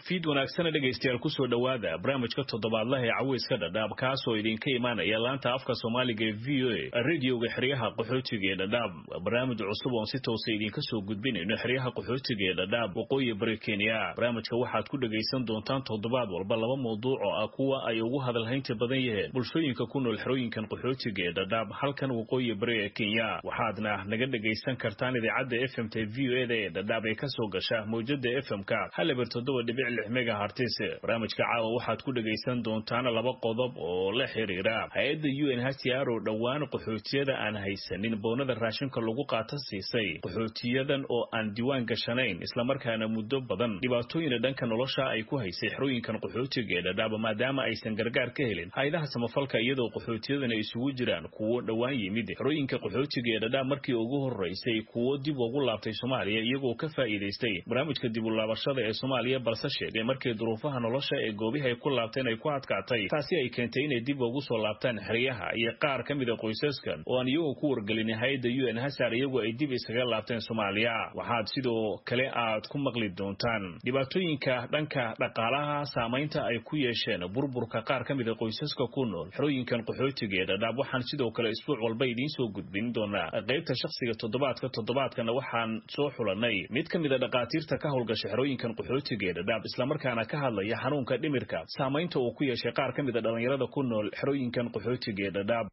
fiid wanaagsana dhegaystayaal kusoo dhowaada barnaamijka toddobaadlaha ee caweyska dhadhaab kaasoo idinka imaanaya laanta afka soomaaliga ee v o a radioga xeryaha qaxootiga ee dhadhaab barnaamij cusub oon si toosa idinka soo gudbinayno xeryaha qaxootiga ee dhadhaab waqooyi bari kenya barnaamijka waxaad ku dhegaysan doontaan toddobaad walba laba mawduuc oo ah kuwa ay ugu hadalhaynta badan yaheen bulshooyinka ku nool xerooyinkan qaxootiga ee dhadhaab halkan waqooyi bari ee kenya waxaadna naga dhegaysan kartaan idaacadda f m t v o eda ee dhadhaab ee kasoo gasha mawjada f m-ka halibar toddoba dhibic lix megahartis barnaamijka caawa waxaad ku dhegaysan doontaan laba qodob oo la xiriira hay-adda u n hcr oo dhowaan qaxootiyada aan haysanin boonada raashinka lagu qaata siisay qaxootiyadan oo aan diiwaan gashanayn islamarkaana muddo badan dhibaatooyina dhanka nolosha ay ku haysay xerooyinkan qaxootiga ee dhadhaab maadaama aysan gargaar ka helin hay-adaha samafalka iyadoo qaxootiyadan ay isugu jiraan kuwo dhowaan yimid xerooyinka qaxootiga ee dhadhaab markii ugu horeysay kuwo dib ugu laabtay soomaaliya iyagoo ka faa'iidaystay barnaamijka dib u laabashada ee soomaaliya balse sheegay markii duruufaha nolosha ee goobihi ay ku laabteen ay ku adkaatay taasi ay keentay inay dib ugu soo laabtaan xeryaha iyo qaar ka mida qoysaskan oo aan iyagoo ku wargelin hay-adda u n hasar iyagu ay dib iskaga laabteen soomaaliya waxaad sidoo kale aad ku maqli doontaan dhibaatooyinka dhanka dhaqaalaha saamaynta ay ku yeesheen burburka qaar ka mida qoysaska ku nool xerooyinkan qaxootiga ee dhadhaab waxaan sidoo kale isbuuc walba idiin soo gudbin doonaa qaybta shakhsiga toddobaadka toddobaadkana waxaan soo xulanay mid ka mida dhaqaatiirta ka howlgasha xerooyinkan qaxootiga ee dhadhaab islamarkaana ka hadlaya xanuunka dhimirka saamaynta uu ku yeeshay qaar ka mida dhallinyarada ku nool xerooyinkan qaxootiga ee dhadhaab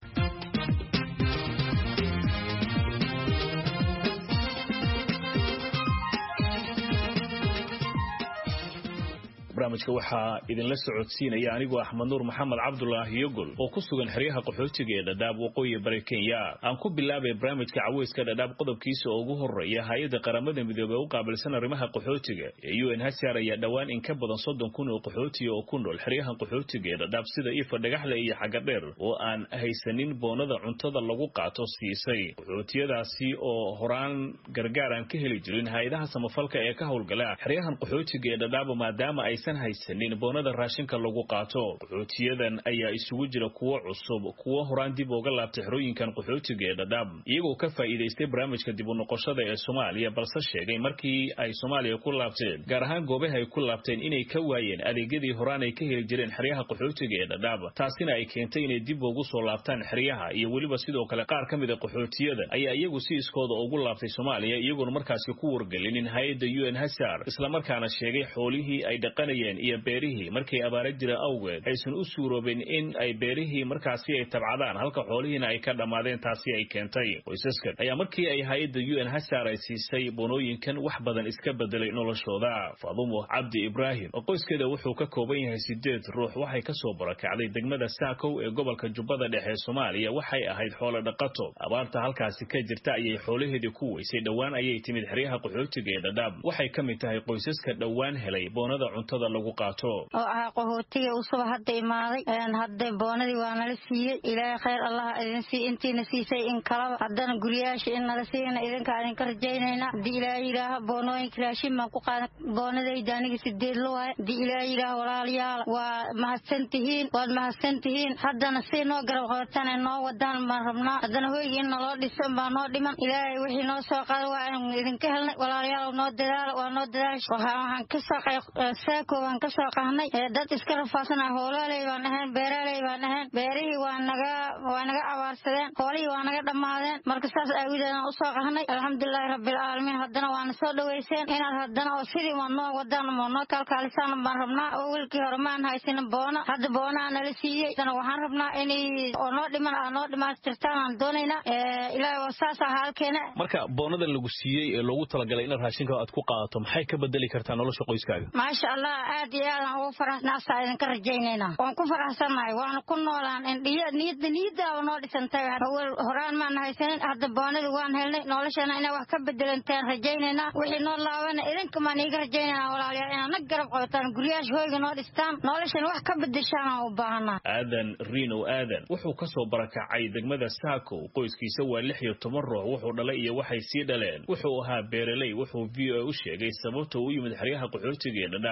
barnaamijka waxaa idinla socodsiinaya anigoo axmed nuur maxamed cabdulaahi yogol oo ku sugan xeryaha qaxootiga ee dhadhaab waqooyi bari kenya aan ku bilaabay barnaamijka caweyska dhadhaab qodobkiisa ugu horeeya hay-adda qaramada midoobey u qaabilsan arrimaha qaxootiga ee u n hcr ayaa dhowaan in ka badan soddon kun oo qaxootiga oo ku nool xeryahan qaxootiga ee dhadhaab sida ifa dhagaxle iyo xagadheer oo aan haysanin boonada cuntada lagu qaato siisay qaxootiyadaasi oo horaan gargaar aan ka heli jirin hay-adaha samafalka ee ka howlgala xeryahan qaxootiga ee dhadhaab maadaama ay haysanin boonada raashinka lagu qaato qaxootiyadan ayaa isugu jira kuwo cusub kuwo horaan dib uga laabtay xerooyinkan qaxootiga ee dhadhaab iyagoo ka faa'iidaystay barnaamijka dib u noqoshada ee soomaaliya balse sheegay markii ay soomaaliya ku laabteen gaar ahaan goobaha ay ku laabteen inay ka waayeen adeegyadii horaan ay ka heli jireen xeryaha qaxootiga ee dhadhaab taasina ay keentay inay dib ugu soo laabtaan xeryaha iyo weliba sidoo kale qaar ka mida qaxootiyadan ayaa iyagu si iskooda ugu laabtay soomaaliya iyagoona markaasi ku wargelinin hay-adda u n hasar islamarkaana sheegay xoolihii ay dhaqan iyo beerihii markay abaara jira awgeed aysan u suuroobin in ay beerihii markaasi ay tabcadaan halka xoolihiina ay ka dhammaadeen taasi ay keentay qoysaskan ayaa markii ay hay-adda u n hasar ay siisay boonooyinkan wax badan iska bedelay noloshooda faadumo cabdi ibraahim oo qoyskeeda wuxuu ka kooban yahay sideed ruux waxay kasoo barakacday degmada saakow ee gobolka jubbada dhexe soomaaliya waxay ahayd xoolo dhaqato abaarta halkaasi ka jirta ayay xoolaheedii ku weysay dhowaan ayay timid xeryaha qaxootiga ee dhadhaab waxay ka mid tahay qoysaska dhowaan helay boonada cuntada lagu qaato oo ahaa qaxootiga usuba hadda imaaday hadda boonadii waa nala siiyey ilaahay khayr allah idin sii intiina siisay in kalaba haddana guryayaasha in nala siiyana idinkaa idinka rajaynayna haddii ilaahay yidhaaha boonooyinka raashin baan ku qaada boonadayda aniga sideed la waaye haddii ilaahay yidhaaha walaalayaal waa mahadsan tihiin waad mahadsan tihiin haddana si noo garab qabataan ee noo wadaan baan rabnaa haddana hoyga in naloo dhiso baa noo dhiman ilaahay wixii noo soo qaada waa inu idinka helnay walaalayaal noo dadaala waa noo dadaasha waxaan kasoo saako waan kasoo qahnay dad iska rafaasana hoolaaley baan ahayn beeraaley baan ahayn beerihii waa naga waa naga abaarsadeen hoolihii waa naga dhammaadeen marka saas aawideedaan usoo qahnay alxamdulilaahi rabbilcaalamiin haddana waana soo dhaweyseen inaad haddana oo sidii waa noo wadaan moo noo kaalkaalisaan baan rabnaa oo welkii hore maan haysanin boona hadda boonaa nala siiyey haddana waxaan rabnaa inay oo noo dhiman aa noo dhimaastirtaan aan doonaynaa ilaahi waa saas aha halkeena marka boonadan lagu siiyey ee loogu talagalay inaad raashinka aad ku qaadato maxay ka bedeli kartaa nolosha qoyskaaga maasha allah aad iyo aadaan ugu faraxnaasaa idinka rajaynayna waan ku faraxsannahay waana ku noolaan niyadda niyaddaaba noo dhisantay awel horaan maan haysanin hadda boonadii waan helnay noloshana inay wax ka bedelantaan rajaynaynaa wixii noo laabana idinka maan iiga rajaynayna walaalayaal inaad nag garab qabataan guryaasha hoyga noo dhistaan noloshana wax ka bedeshaan aan u baahanaa aadan riinow aadan wuxuu ka soo barakacay degmada saakow qoyskiisa waa lix iyo toban ruux wuxuu dhalay iyo waxay sii dhaleen wuxuu ahaa beereley wuxuu v o a u sheegay sababta u yimid xeryaha qaxootiga ee dhadhaab inay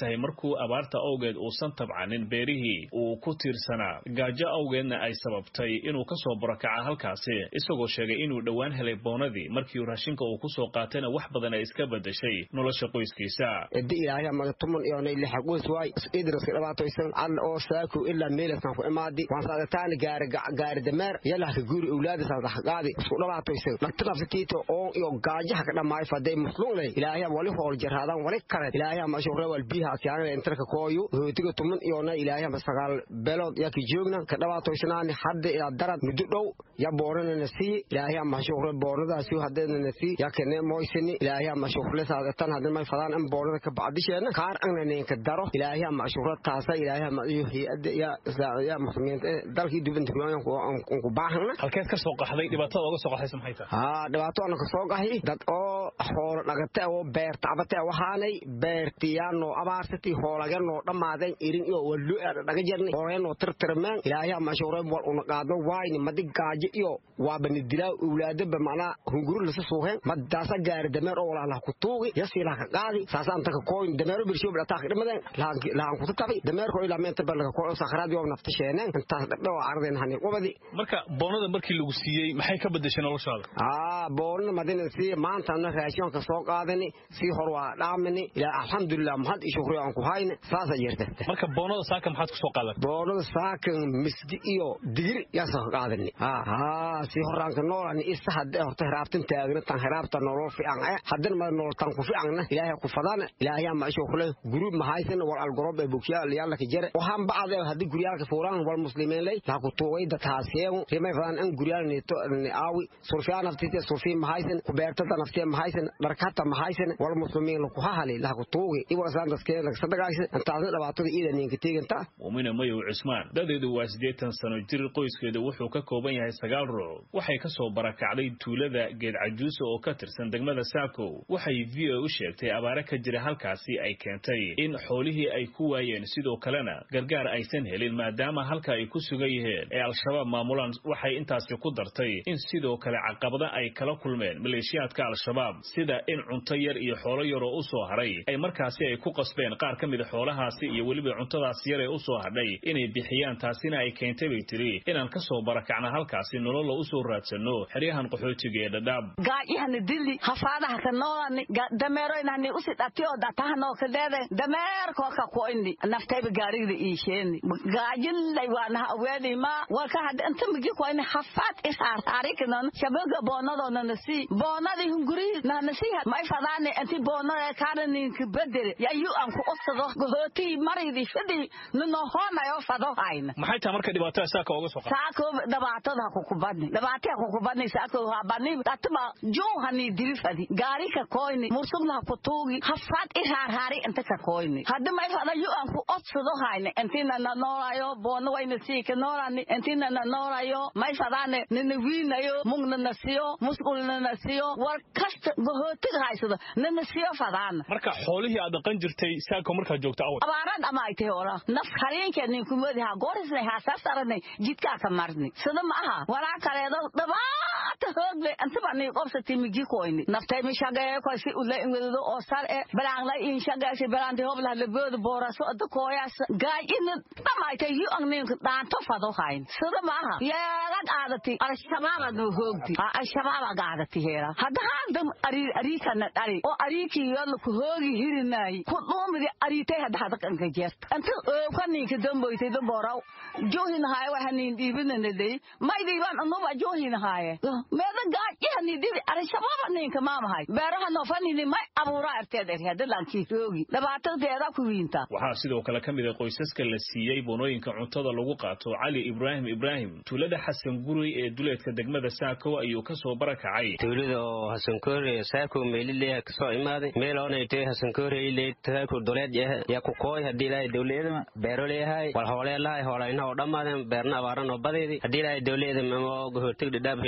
tahay markuu abaarta awgeed uusan tabcanin beerihii uu ku tiirsanaa gaajo awgeedna ay sababtay inuu ka soo burakaca halkaasi isagoo sheegay inuu dhowaan helay boonadii markii raashinka uu kusoo qaatayna wax badan ay iska bedeshay nolosha qoyskiisa edi ilaahay maga tuman iyonay lixa qoys waay idriska dhibaatoysan alla oo saaku ilaa meelaskan ku imaadi waan saadataani gaari gaari dameer yalah ka guuri awlaadi saadax qaadi isku dhibaatoysan dhagta nafsatiito oo iyo gaajaha ka dhamaayo faday musluulay ilaahay wali hool jaraadan wali kale ilaahay ma shuqra wal biha asyaana intarka kooyu hootiga tuman iyona ilaahay ma sagaal belood yaa ki joogna ka dhibaatoysanaani hadda ilaa darad muddo dhow ya boorana na sii ilaahay ma shuqra booradaasi hadeena na sii ya kene moysini ilaahay ma shuqra saadatan hadda may fadaan in boorada ka bacdisheena kaar angna neenka daro ilaahay ma shuqra taasa ilaahay ma iyo hay'adda ya islaamiya muslimiinta dalkii dubanta ku baahana halkeed ka soo qaxday dhibaatada uga soo qaxaysa maxay tahay haa dhibaato ana ka soo qaxi dad oo xoolo dhagata oo beer tacbata waxaanay beertiyaanoo abaarsati hoolaganoo dhammaadeen irin iyo wallu dhaga jarnay hoolaganoo tirtirmeen ilaahay ma shuqra wal una qaado waayni madi gaajo iyo waaba nidilaa awlaadaba macnaa hunguru lasa suuheen madaasa gaari dameer oo walaa ku tuugi yasiilaa ka qaadi saasaan taka kooyin dameero birshow dhataa ka dhimadeen lahan kuta tabi dameerko ilaa meenta balaga koo sakhraad yoo nafta sheeneen intaas dhadhaw ardeen hani qubadi marka boonada markii lagu siiyey maxay ka bedeshay noloshaada aa boonada madina sii maantana raashinka soo qaadani sii hor waa dhaamini ilaa alxamdulilah maxad iyo shukri aan ku hayne saasa jirta marka boonada saaka maxaad ku soo qaadan boonada saakan misdi iyo digir yaa soo qaadani haa haa sii horaanka noolani isa hadde horta hiraabtan taagna tan hiraabta nolol fiican eh haddana ma nolol tan ku fiicanna ilaahay ku fadana ilaahay ma shukle gurub ma haysan wal algorob ee bukiya yalla ka jere waxaan bacde haddii guryaalka fuulaan wal muslimiin lay la ku tuugay dadkaasiyeen rimay fadan in guryaal neeto aawi surfiyaan naftisa surfiin ma haysan ku beertada naftiya ma haysan dharkata ma haysan wal muslimiin ku hahali la ku tuugay iwa saan daskeen la sadagaaysan intaasna dhibaatada iidan ninka teeganta muumina mayow cismaan dadeedu waa siddeetan sano jir qoyskeedu wuxuu ka kooban yahay sagaal ruux waxay ka soo barakacday tuulada geed cajuusa oo ka tirsan degmada saakow waxay v o u sheegtay abaare ka jira halkaasi ay keentay in xoolihii ay ku waayeen sidoo kalena gargaar aysan helin maadaama halka ay ku sugan yihiin ee al-shabaab maamulaan waxay intaasi ku dartay in sidoo kale caqabada ay kala kulmeen maleeshiyaadka al-shabaab sida in cunto yar iyo xoolo yaroo u soo hadhay ay markaasi ay ku qasbeen qaar ka mida xoolahaasi iyo weliba cuntadaas yar ee u soo hadhay inay bixiyaan taasina ay keentay bay tiri inaan ka soo barakacna halkaasi nololla u soo raadsanno xeryahan qaxootiga ee dhadhaab gaajihani dili hafaadaha ka noolani dameeroynani usi dhatiyo datahanoo kadeede dameerkoo ka koyni naftayba gaarigda iisheeni gaajilay waanaha aweedima walka hadda inta migi koyni hafaad isaartaarikinon shabaga boonadona nasi boonadi hunguri nanasi may fadaani inti boonada kaaraninka bedere yayu aan ku usado gohooti maridi fidi ninohonayo fado hayna maxay tahay marka dhibaatada saaka uga soo saako dhibaatada kukubadni dhibaatada kukubadni saako habani atma juuhani dirifadi gaari ka koyni mursubna kutuugi hafaad iraarhaari inta ka koyni hadda may fada yu aan ku odsado hayna intina na noolayo boona wayna siika noolani intina na noolayo may fadaane nina wiinayo mugna na siyo musqulna na siyo war kasta gohootiga haysado nina siyo fadaana marka xoolihii aad dhaqan jirtay saako markaad joogto awal abaarad ama ay tahay ora naf hareenka nin kumadi ha goorisnay ha sasaranay jidkaa ka marni sida ma aha walaa kaleedo dhabaata hoogle intaba ni qobsati migi koyni naftay mi shaqeeye ko si ula ingwedo oo sar e balaangla in shaqeeye balaanti hobla labooda booraso ada kooyaas gaajina dhamaaytay yu ang nin dhaanto fado hayn sida ma aha yeelad aadati al-shabaab adu hoogdi al-shabaab agaadati heera hadda haaldam ari ariikana dhari oo ariikii yola ku hoogi hirinaayi ku dhuumidi ariitay hadda hada kanka jeerta inta ooka ninka damboytay damboraw joohin haaye waxa nin dhiibinana dey maydiiban anuba joohin haaye meeda gaajihani dhibi al-shabaab ninka maamahay beeraha noofanini may abuuraa arteed eri hadda lankii hoogi dhibaatadeeda ku wiinta waxaa sidoo kale ka mid a qoysaska la siiyey boonooyinka cuntada lagu qaato cali ibraahim ibraahim tuulada xasan guri ee duleedka degmada saakow ayuu ka soo barakacay tuulada oo hasankoore saako meelileya kasoo imaaday meel oonaytay hasankoore saako duleed yaa ku kooy haddii ilaahay dowliyada beero leeyahay wal hoolee lahay hoolayna oo dhammaadeen beerna abaaran oo badeedi haddii ilaahay dowliyada mamo gohortig dhidhaab hesheen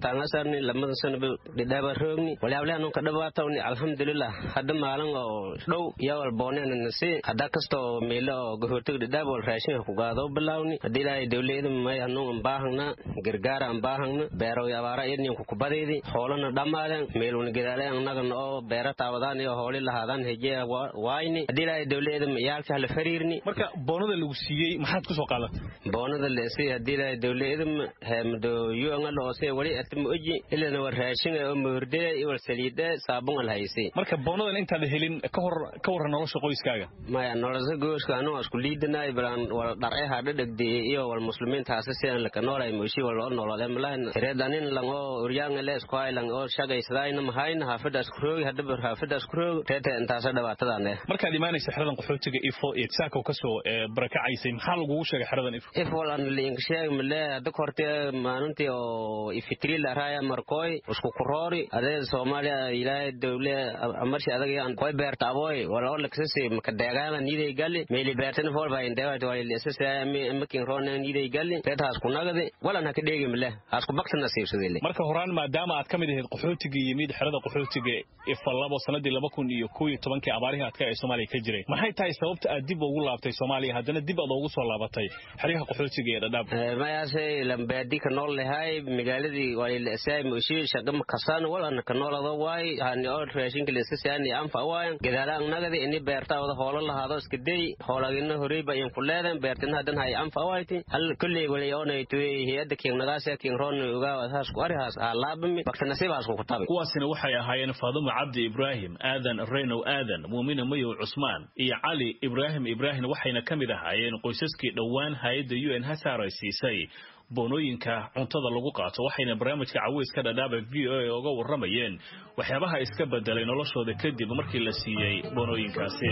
beertaangasarni lamada sanaba dhidhaaba roogni walyaableha nunka dhabaatawni alxamdulilah hadda maalin oo dhow yawal boonena nasi hadda kastoo meelo oo gahoortaga dhidhaab wal raashinka kugaadoo bilaawni haddii ilaahay dowleyada may hanun anbaahangna gargaara anbaahangna beerow abaara idninku kubadaydi hoolana dhammaaden meelwni gedaale annagana oo beera taawadaan iyo hooli lahaadaan hejeya waayni haddii ilaahay dowleyada yaalka hala fariirni marka boonada lagu siiyey maxaad kusoo qaadatay boonada leesi haddii ilaahay dowleyada heemdo yuangala oose wali atma oji ilana war raashin oo moordee iwal saliide saabun al haysi marka boonadan intaad helin ka hor ka warran nolosha qoyskaaga maya nolosha gooska anoo isku liidanaay balan wal dharce hadha dhegdeye iyo wal muslimiinta hase sidan laka noolay moishi wal oo nolole malahan tireedanin lang oo uryaanga le isku hay lang oo shagaysadaayna mahayna haafada isku roogi hadaba haafada isku roogi teete intaasa dhibaatadaane markaad imaanaysa xeradan qaxootiga ifo iyo saako kasoo barakacaysay maxaa lagugu sheegay xeradan ifo if wal an liinka sheeg male hadda korte maalintii oo ifitri la raaya markooy isku kuroori adee soomaaliya ilaahay dowle amarshi adaga koy beerta aboy wal oo laksasi maka deegaana niiday gali meeli beertana fool baa indeewat wal lesasa makin roona niiday gali teet haas ku nagadi walan haka dheegi male haas ku bakta nasiibsadile marka horaan maadaama aad ka mid ahayd qaxootiga yimid xerada qaxootiga ifa labo sanadii laba kun iyo kow iyo tobankii abaarihii adka ee soomaaliya ka jiray maxay tahay sababta aad dib ugu laabtay soomaaliya haddana dib aad ugu soo laabatay xeryaha qaxootiga ee dhadhaab mayaase lambaadi ka nool lahay magaaladii walilasaay moshi shaqama kasan walana ka noolado waay hani oo raashinka lesasiani anfa waayan gadaala nagadi ini beerta wada hoolo lahaado iska day hoolagina horeyba in kuleedan beertina hadan hay anfa waayti hal kulley wali oonay tuwe hiyada kiignagaas kiingroon ugaa haas ku arihaas aa laabami bakta nasiibaas ku kutabi kuwaasina waxay ahaayeen faadumo cabdi ibraahim aadan reynow aadan muumina mayow cusmaan iyo cali ibraahim ibraahim waxayna ka mid ahaayeen qoysaskii dhowaan hay-adda u n hasaar ay siisay boonooyinka cuntada lagu qaato waxayna barnaamijka caweyska dhadhaaba v o a oga warramayeen waxyaabaha iska bedelay noloshooda kadib markii la siiyey boonooyinkaasi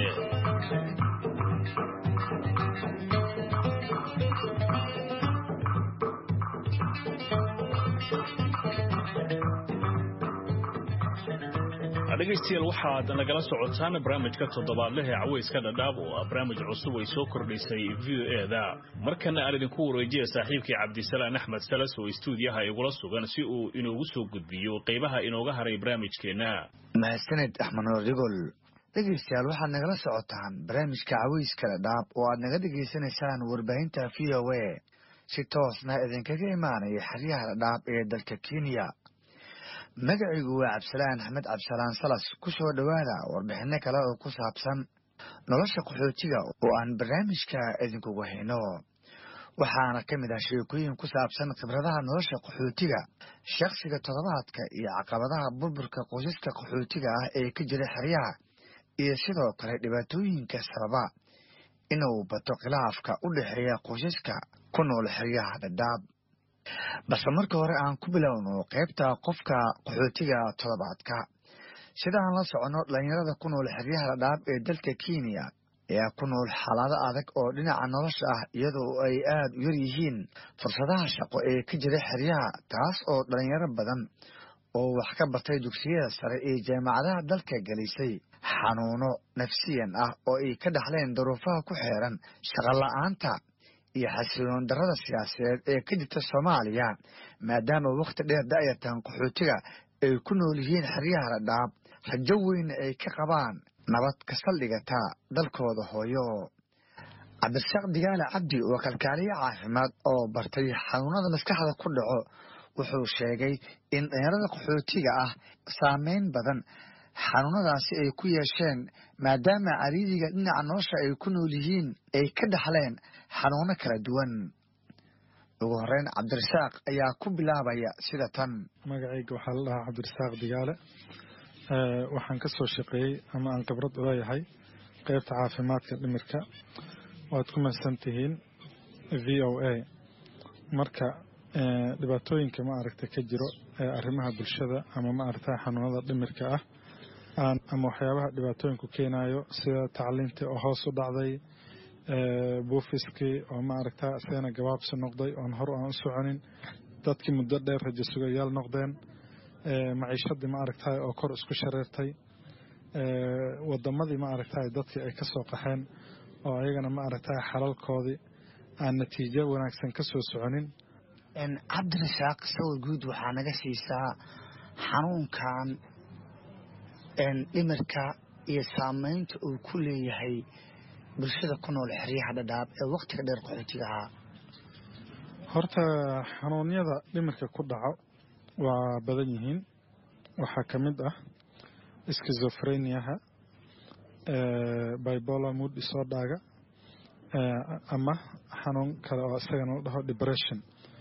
dhegaystayaal waxaad nagala socotaan barnaamijka toddobaadleh ee caweyska dhadhaab oo ah barnaamij cusub ay soo kordhisay v o e da markana aan idinku wareejiya saaxiibkii cabdisalaan axmed salas oo istuudiyaha igula sugan si uu inoogu soo gudbiyo qaybaha inooga haray barnaamijkeenna mahadsaned axmed noordigol dhegaystayaal waxaad nagala socotaan barnaamijka caweyska dhadhaab oo aad naga dhegaysanaysaan warbaahinta v o a si toosna idinkaga imaanaya xeryaha dhadhaab ee dalka kenya magacaygu waa cabdisalaan axmed cabdisalaan salas ku soo dhowaada warbixinno kale oo ku saabsan nolosha qaxootiga oo aan barnaamijka idinkugu hayno waxaana ka mid ah sheekooyin ku saabsan khibradaha nolosha qaxootiga shakhsiga toddobaadka iyo caqabadaha burburka qoysaska qaxootiga ah ee ka jira xeryaha iyo sidoo kale dhibaatooyinka sababa inuu bato khilaafka u dhexeeya qoysaska ku nool xeryaha dhadhaab balse marka hore aan ku bilowno qaybta qofka qaxootiga toddobaadka sidaan la soconno dhallinyarada ku nool xeryaha dhadhaab ee dalka kenya ayaa ku nool xaalado adag oo dhinaca nolosha ah iyadoo ay aada u yar yihiin fursadaha shaqo ee ka jira xeryaha taas oo dhallinyaro badan oo wax ka bartay dugsiyada sare ee jaamacadaha dalka gelisay xanuuno nafsiyan ah oo ay ka dhaxleen daruufaha ku xeeran shaqola'aanta iyo xasiloon darrada siyaasadeed ee ka jirta soomaaliya maadaama wakhti dheer da'yartan qaxootiga ay ku nool yihiin xeryaha dhadhaab rajo weyna ay ka qabaan nabad ka saldhigata dalkooda hooyo cabdirasaaq digaale cabdi oo kalkaaliye caafimaad oo bartay xanuunada maskaxda ku dhaco wuxuu sheegay in dhalinyarada qaxootiga ah saameyn badan xanuunadaasi ay ku yeesheen maadaama cariiriga dhinaca nolosha ay ku nool yihiin ay ka dhaxleen xanuuno kala duwan ugu horeyn cabdirasaaq ayaa ku bilaabaya sida tan magacayga waxaa la dhahaa cabdirasaaq digaale waxaan ka soo shaqeeyey ama aan khibrad u leeyahay qeybta caafimaadka dhimirka waad ku mahadsan tihiin v o a marka dhibaatooyinka ma aragta ka jiro ee arrimaha bulshada ama ma aragta xanuunada dhimirka ah ama waxyaabaha dhibaatooyinku keenayo sida tacliintii oo hoos u dhacday buufiskii oo ma aragta isagana gabaabsi noqday oon hor aan u soconin dadkii muddo dheer rajo sugayaal noqdeen maciishadii ma aragtay oo kor isku shareertay wadamadii ma aragtay dadkii ay ka soo qaxeen oo ayagana ma aragtay xalalkoodii aan natiijo wanaagsan ka soo soconin cabdirasaaq sawir guud waxaa naga siisaa xanuunkan dhimirka iyo saameynta uu ku leeyahay bulshada ku nool xeryaha dhadhaab ee waktiga dheer qaxootiga ahaa horta xanuunyada dhimirka ku dhaco waa badan yihiin waxaa ka mid ah skizofreniaha bibolar mood disordaaga ama xanuun kale oo isagana la dhaho depression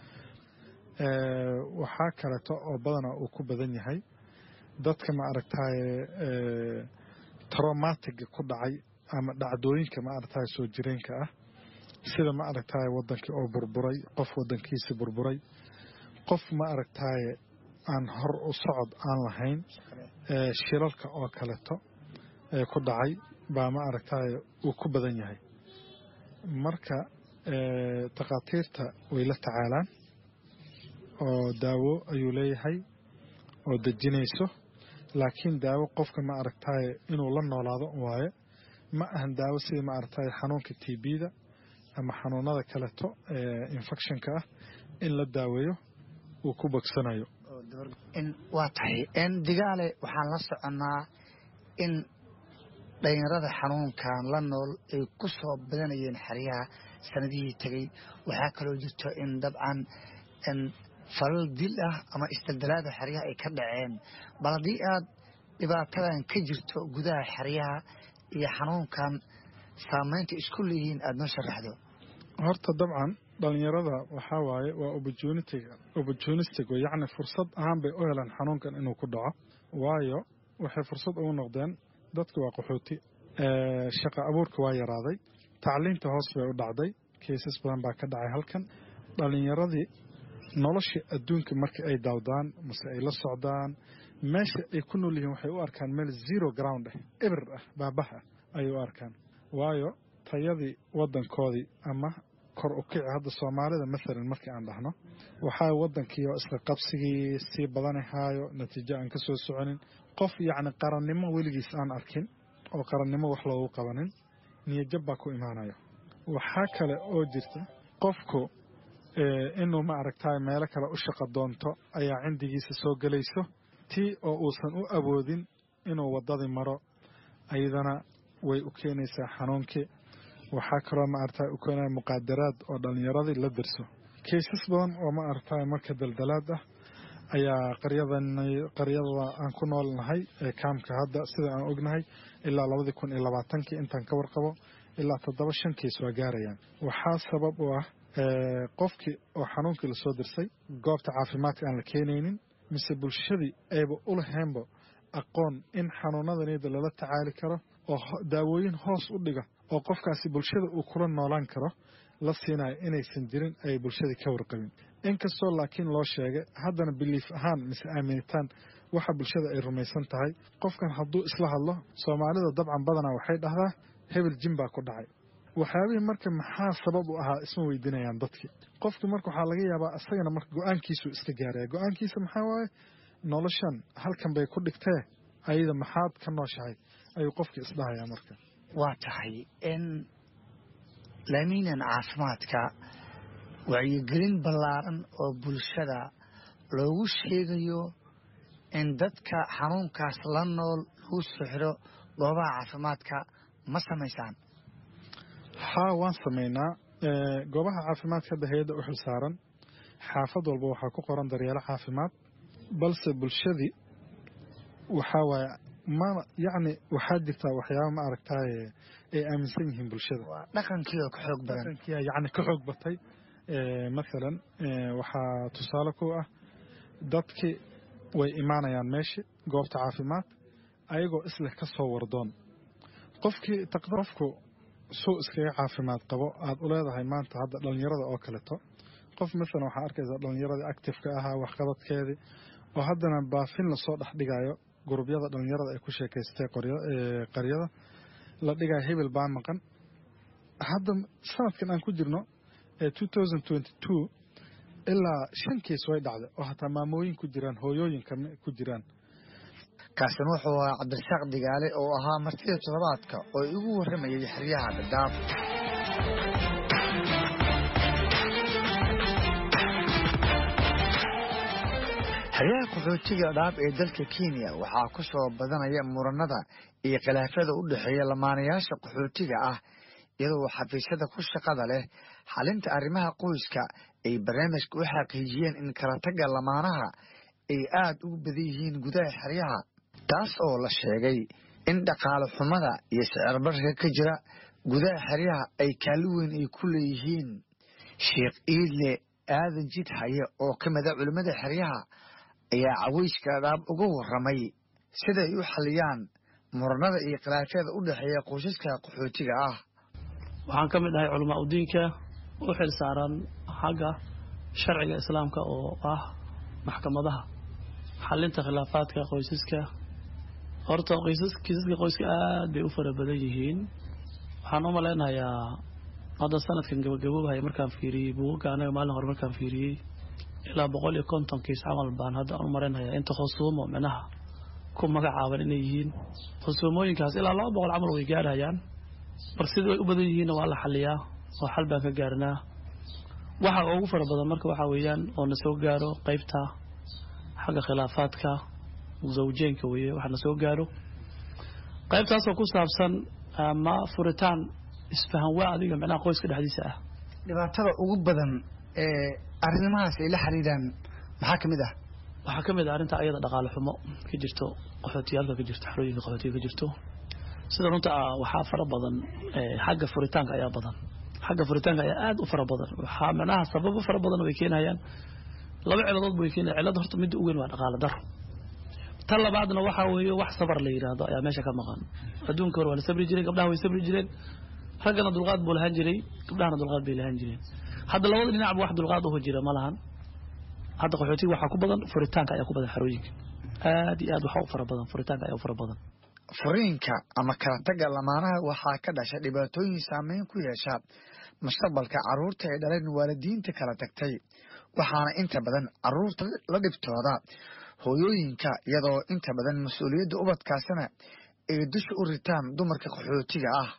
waxaa kaleeto oo badana uu ku badan yahay dadka ma aragtaye traumatiga ku dhacay ama dhacdooyinka ma aragtaye soo jireenka ah sida ma aragtaye wadankii oo burburay qof wadankiisi burburay qof ma aragtaye aan hor u socod aan lahayn shilalka oo kaleeto ee ku dhacay baa ma aragtaye uu ku badan yahay marka takhaatiirta way la tacaalaan oo daawo ayuu leeyahay oo dejinayso laakiin daawo qofka ma aragtaye inuu la noolaado waaye ma ahan daawo sida ma aragtaye xanuunka t b-da ama xanuunada kaleto ee infectionka ah in la daaweeyo uu ku bogsanayo waa tahay digaale waxaan la soconnaa in dhalinyarada xanuunkan la nool ay ku soo badanayeen xeryaha sanadihii tegey waxaa kaloo jirto in dabcan falal dil ah ama isdaldalaada xeryaha ay ka dhaceen bal haddii aad dhibaatadan ka jirto gudaha xeryaha iyo xanuunkan saameynta isku leeyihiin aada noo sharaxdo horta dabcan dhalinyarada waxaa waaye waa opportunistic yacni fursad ahaan bay u heleen xanuunkan inuu ku dhaco waayo waxay fursad ugu noqdeen dadka waa qaxooti shaqa abuurka waa yaraaday tacliinta hoos bay u dhacday keysas badan baa ka dhacay halkan dhalinyaradii nolosha adduunka marka ay daawdaan mase ay la socdaan meesha ay ku nool yihiin waxay u arkaan meel zero ground ah eber ah baabah ah ayay u arkaan waayo tayadii wadankoodii ama kor u kici hadda soomaalida maalan markii aan dhahno waxaa wadankii oo isla qabsigii sii badanahaayo natiijo aan ka soo soconin qof yacni qarannimo weligiis aan arkin oo qarannimo wax loogu qabanin niyajab baa ku imaanayo waxaa kale oo jirta qofku inuu ma aragtaay meelo kale u shaqo doonto ayaa cindigiisa soo gelayso tii oo uusan u awoodin inuu waddadii maro ayadana way u keenaysaa xanuunkii waxaa kaloo ma aragtaay u keenaya muqaadaraad oo dhallinyaradii la dirso kaysas badan oo ma aragtaay marka daldalaad ah ayaa qaryadan qaryada aan ku nool nahay ee kaamka hadda sida aan ognahay ilaa labadii kun iyo labaatankii intaan ka warqabo ilaa toddoba shan kiis waa gaarayaan waxaa sabab u ah qofkii oo xanuunkii lasoo dirsay goobta caafimaadka aan la keenaynin mise bulshadii ayba u laheenba aqoon in xanuunadaniyada lala tacaali karo oo daawooyin hoos u dhiga oo qofkaasi bulshada uu kula noolaan karo la siinayo inaysan jirin ay bulshadii ka warqabin inkastoo laakiin loo sheegay haddana biliif ahaan mise aaminitaan waxa bulshada ay rumaysan tahay qofkan hadduu isla hadlo soomaalida dabcan badanaa waxay dhahdaa hebel jin baa ku dhacay waxyaabihii marka maxaa sabab u ahaa isma weydiinayaan dadkii qofkii marka waxaa laga yaabaa isagana marka go-aankiisuu iska gaaraya go-aankiisa maxaa waaye noloshan halkan bay ku dhigtee ayada maxaad ka nooshahay ayuu qofkii isdhahayaa marka waa tahay in laamiinan caafimaadka wacyigelin ballaaran oo bulshada loogu sheegayo in dadka xanuunkaas la nool lagu soo xiro goobaha caafimaadka ma samaysaan haa waan samaynaa goobaha caafimaadka hadda hay-adda u xilsaaran xaafad walba waxaa ku qoran daryeelo caafimaad balse bulshadii waxaa waaye ma yacni waxaa jirtaa waxyaaba ma aragtaaye ay aaminsan yihiin bulshada dhaqankii oo ka xoog badan dhaqankiia yacni ka xoog batay mathalan waxaa tusaale ku ah dadkii way imaanayaan meeshii goobta caafimaad ayagoo isleh ka soo wardoon qofkii qofku suu iskaga caafimaad qabo aad u leedahay maanta hadda dhallinyarada oo kaleto qof maalan waxaa arkaysaa dhallinyaradii actifeka ahaa waxqabadkeedii oo haddana baafin lasoo dhex dhigayo gurubyada dhallinyarada ay ku sheekaystay qaryada la dhigayo hebel baa maqan hadda sanadkan aan ku jirno ee ilaa shan kiis way dhacday oo hataa maamooyin ku jiraan hooyooyinka ku jiraan kaasina wuxuu ahaa cabdirasaaq digaale oo ahaa martida toddobaadka oo igu warramayay xeryaha dhadhaab xeryaha qaxootiga dhaab ee dalka kenya waxaa ku soo badanaya muranada iyo khilaafyada u dhexeeya lamaanayaasha qaxootiga ah iyadoo xafiisyada ku shaqada leh xalinta arrimaha qoyska ay barnaamijka u xaqiijiyeen in kala tagga lamaanaha ay aad ugu badan yihiin gudaha xeryaha taas oo la sheegay in dhaqaale xumada iyo sicirbarka ka jira gudaha xeryaha ay kaali weyn ay ku leeyihiin sheekh iidle aadan jid haye oo ka mida culimmada xeryaha ayaa caweyska dhaab uga warramay siday u xaliyaan muranada iyo khilaafyada u dhexeeya qoysaska qaxootiga ah waxaan ka mid ahay culamaa udiinka u xil saaran xagga sharciga islaamka oo ah maxkamadaha xalinta khilaafaadka qoysaska horta kiisaska qoyska aad bay u fara badan yihiin waxaan u malaynayaa hadda sanadkan gabagaboobahay markaan fiiriyey buugaga anaga maalin hore markaan fiiriyey ilaa boqol iyo konton kiis camal baan hadda u malaynayaa inta khusuumo micnaha ku magacaaban inay yihiin khusuumooyinkaas ilaa laba boqol camal way gaarhayaan mar sida way u badan yihiinna waa la xaliyaa oo xal baan ka gaarnaa waxa ugu fara badan marka waxaa weeyaan oo na soo gaaro qeybta xagga khilaafaadka zawjeenka weeye waxa na soo gaaro qaybtaasoo ku saabsan ama furitaan isfahan waa adiga micnaha qoyska dhexdiisa ah dhibaatada ugu badan ee arrimahaas ay la xiriiraan maxaa ka mid ah waxaa ka mid ah arrinta ayada dhaqaale xumo ka jirto qaxootiyaalka ka jirto xarooyinka qaxootiga ka jirto sida runta ah waxaa fara badan xagga furitaanka ayaa badan xagga furitaanka ayaa aad u fara badan waxaa micnaha sababo fara badan way keenayaan laba ciladood bay keenaya cilad horta midda ugu weyn waa dhaqaale daro tan labaadna waxaa weeye wax sabar la yidhaahdo ayaa meesha ka maqan adduunka hore waa la sabri jireen gabdhaha way sabri jireen raggana dulqaad buu lahaan jiray gabdhahana dulqaad bay lahaan jireen hadda labada dhinacba wax dulqaad uho jira ma lahan hadda qaxootiga waxaa ku badan furitaanka ayaa ku badan xarooyinka aad iyo aad waxaa u fara badan furitaanka ayaa u fara badan furiinka ama kala tagga lamaanaha waxaa ka dhasha dhibaatooyin saameyn ku yeesha mustaqbalka carruurta ay dhaleen waalidiinta kala tagtay waxaana inta badan carruurta la dhibtooda hooyooyinka iyadoo inta badan mas-uuliyadda ubadkaasina ay dusha u ritaan dumarka qaxootiga ah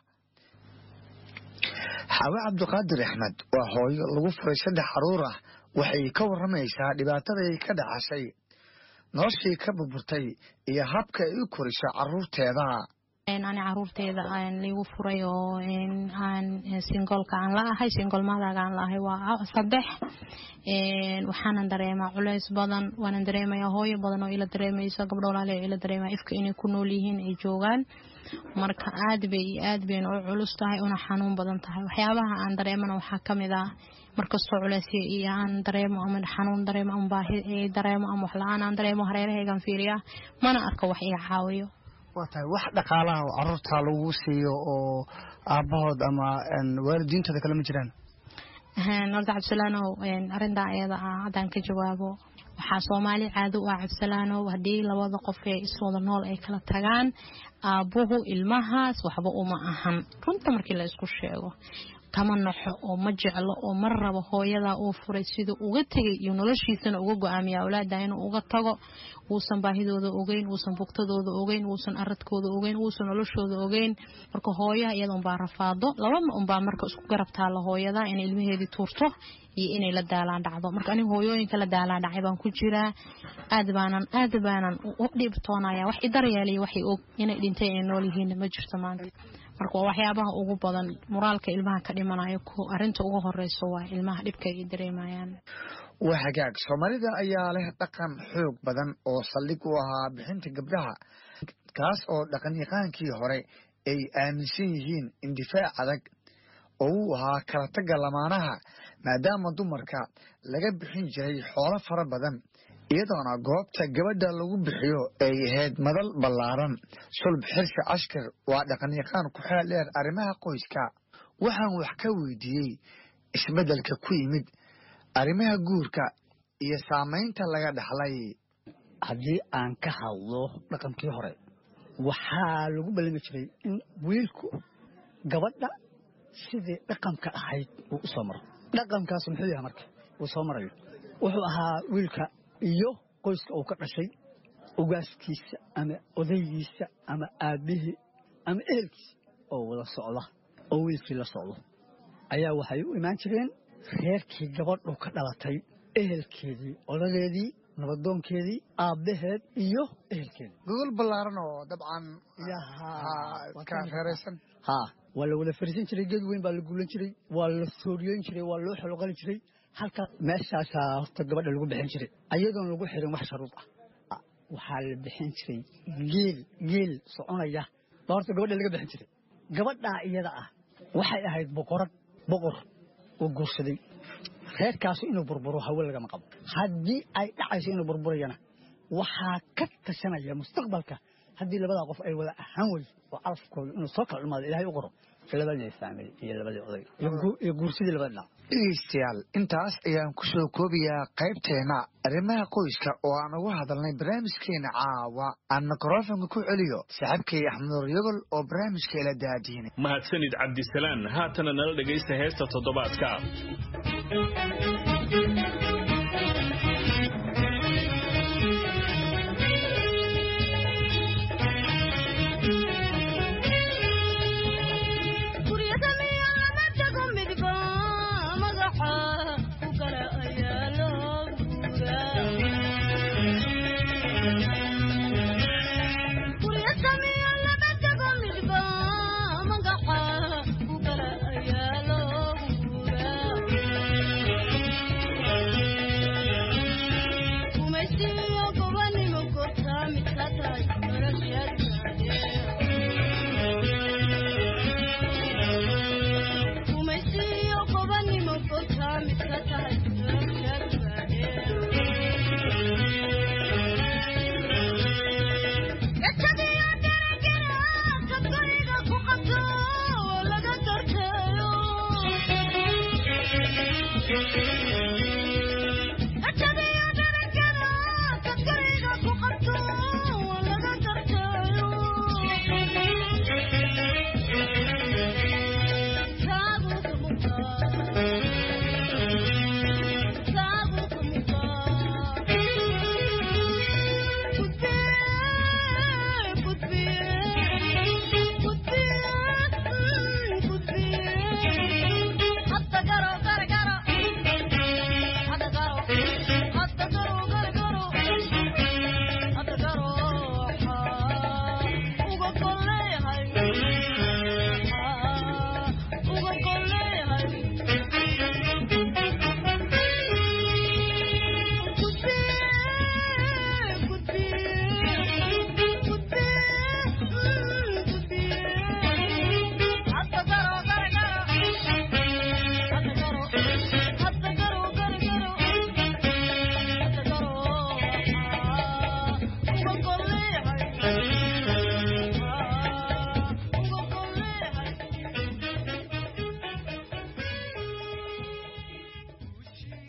xaawe cabdiqaadir axmed waa hooyo lagu furay saddex carruur ah waxay ka warramaysaa dhibaataday ka dhacashay noloshii ka burburtay iyo habka ay u koriso carruurteeda ani caruurteeda liigu furay oo aan singolka aan la ahay singol maadaga aan la ahay waa saddex waxaanan dareemaa culeys badan waanan dareemayaa hooyo badan oo ila dareemayso gabdho walaale oo ila dareemaya ifka inay ku nool yihiin ay joogaan marka aad bay iyo aad bayna u culus tahay una xanuun badan tahay waxyaabaha aan dareemana waxaa kamid ah markastoo culeysya iyo aan dareemo ama xanuun dareemo ama baahi dareemo ama wax la-aan aan dareemo hareerahaygan fiiriya mana arko wax iga caawiyo waa tahay wax dhaqaalaha oo carruurta lagu siiyo oo aabbahood ama waalidiintooda kale ma jiraan horta cabdisalaanow arrintaa ayada ah haddaan ka jawaabo waxaa soomaali caado u ah cabdisalaanow haddii labada qof ee iswada nool ay kala tagaan aabbuhu ilmahaas waxba uma ahan runta markii la isku sheego kama naxo oo ma jeclo oo ma rabo hooyadaa uu furay siduu uga tegay iyo noloshiisana uga go-aamiya awlaada inuu uga tago uusan baahidooda ogeyn uusan bugtadooda ogeyn uusan aradkooda ogeyn uusan noloshooda ogeyn marka hooyaha iyada unbaa rafaado labama unbaa marka isku garab taalla hooyada inay ilmaheedii tuurto iyo inay la daalaan dhacdo marka aniga hooyooyinka la daalaan dhacay baan ku jiraa aad baanan aad baanan u dhibtoonaya wax idaryeelaya waxay og inay dhintay ay nool yihiin ma jirto maanta marka waa waxyaabaha ugu badan muraalka ilmaha ka dhimanayo arinta ugu horeyso waa ilmaha dhibka ay dareemayaan waa hagaag soomaalida ayaa leh dhaqan xoog badan oo saldhig u ahaa bixinta gabdhaha kaas oo dhaqanyaqaankii hore ay aaminsan yihiin indifaac adag oo uu ahaa kala tagga lamaanaha maadaama dumarka laga bixin jiray xoolo fara badan iyadoona goobta gabadha lagu bixiyo ay ahayd madal ballaaran sulb xirsi cashkar waa dhaqanyaqaan ku xeel dheer arrimaha qoyska waxaan wax ka weydiiyey isbeddelka ku yimid arrimaha guurka iyo saamaynta laga dhaxlay haddii aan ka hadlo dhaqankii hore waxaa lagu ballami jiray in wiilku gabadha sidii dhaqanka ahayd uu u soo maro dhaqankaas muxuu yahay marka uu soo marayo wuxuu ahaa wiilka iyo qoyska uu ka dhashay ogaaskiisa ama odaygiisa ama aabbihii ama ehelkiisa oo wada socda oo wiilkii la socdo ayaa waxay u imaan jireen reerkii gabadhu ka dhalatay ehelkeedii odadeedii nabadoonkeedii aabbaheed iyo ehelkeedii gogol ballaaran oo dabcan iska reeraysan ha waa la wada fariisan jiray geed weyn baa la guulan jiray waa la sooriyeyn jiray waa loo xoloqali jiray halka meeshaasaa horta gabadha lagu bixin jiray ayadoon lagu xirin wax sharuud ah waxaa la bixin jiray geel geel soconaya baa horta gabadha laga bixin jiray gabadhaa iyada ah waxay ahayd boqorad boqor oo guursaday reerkaasu inuu burburo hawe lagama qabo haddii ay dhacayso inuu burburayana waxaa ka tashanaya mustaqbalka haddii labadaa qof ay wada ahaan wey oo calafkooda inuu soo kala dhumaado ilahay u qoro labadii faamil iyo labadii oday iyo guursadii labada dhinac dhegeystayaal intaas ayaan ku soo koobayaa qaybteena arrimaha qoyska oo aan uga hadalnay barnaamijkeena caawa aan mikrofonka ku celiyo saaxiibkay axmed yogol oo barnaamijka ila daadiinay mahadsanid cabdisalaan haatana nala dhegaysta heesta toddobaadka